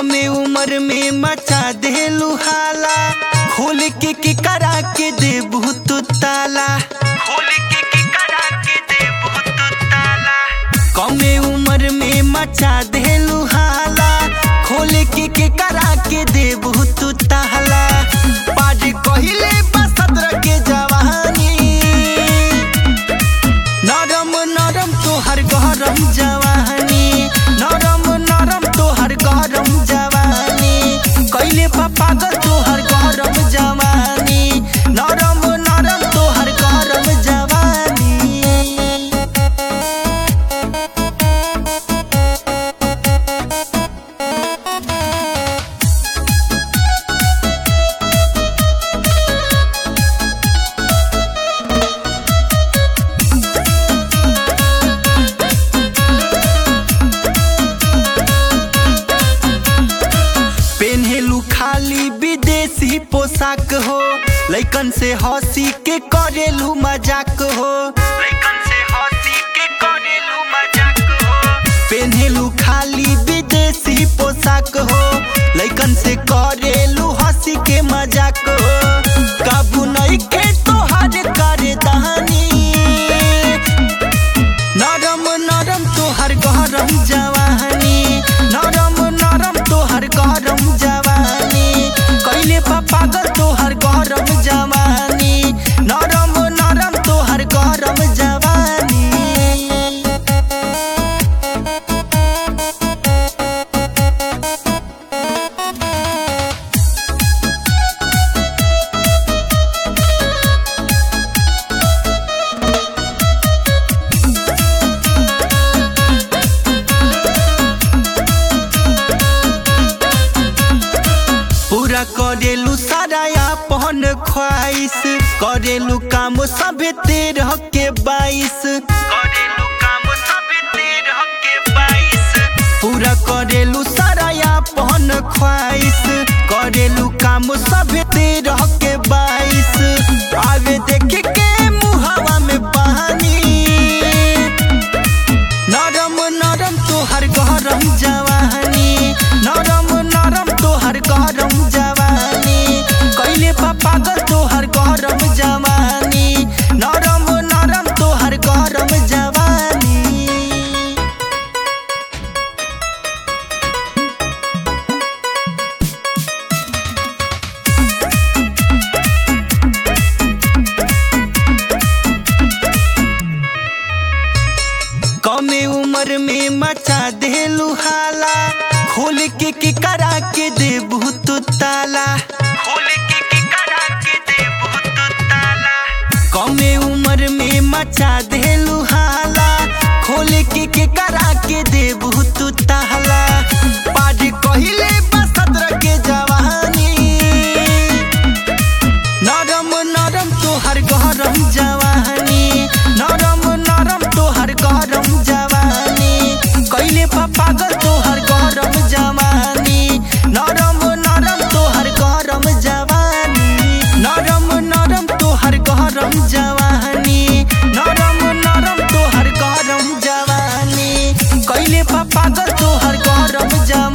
कमे उम्र में मचा देलू हाला खोल के के करा के देबू तू ताला खोल के के करा के देबू तू ताला कमे उम्र में मचा देलू हाला खोल के के करा के देबू तू ताला पाज कहिले बसत्र के जवानी नरम नरम तोहर गरम जवानी नरम नरम तोहर गरम जवानी कैले बा पागल तोहर गरम जवानी नरम नरम तोहर गरम जवानी पेन्हेलू खाली विदेशी पोशाक हो लैकन से हंसी के करेलू मजाक हो लैकन से हंसी के करेलू मजाक हो पेन्हेलू खाली विदेशी पोशाक हो लैकन से करेलू हंसी के मजाक हो काबू नहीं के तोहर करे दहानी नरम नरम तोहर गरम जवानी नरम नरम तोहर गरम जवानी कैले बा पागल तोहर गरम जवानी नरम नरम तोहर गरम जवानी पूरा करेलू सारा अपन ख्वाहिश करेलू काम सभे तेरह के बाईस करेलू काम सभे तेरह के बाईस पूरा करेलू सारा अपन ख्वाहिश करेलू काम सभे तेरह के बाईस आवे देख के मुहावा में पानी नरम नरम तोहर गरम जवानी नरम नरम तोहर गरम जवानी कैले बा पागल तोहर गरम जवानी नरम नरम तोहर गरम जवानी कमे उम्र में मचा देलू हाला खोल के के करा के देबू तू ताला खोल के के करा के देबू तू ताला कमे उम्र में मचा देलू हाला खोल के के करा के देबू तू ताला पाज कहिले बसत्र के जवानी नरम नरम तोहर गरम जवानी नरम नरम तोहर गरम जवानी कैले बा पागल तोहर गरम जवानी नरम नरम तोहर गरम जवानी नरम नरम तोहर गरम जवानी नरम नरम तोहर गरम जवानी कैले बा पागल तोहर गरम जवानी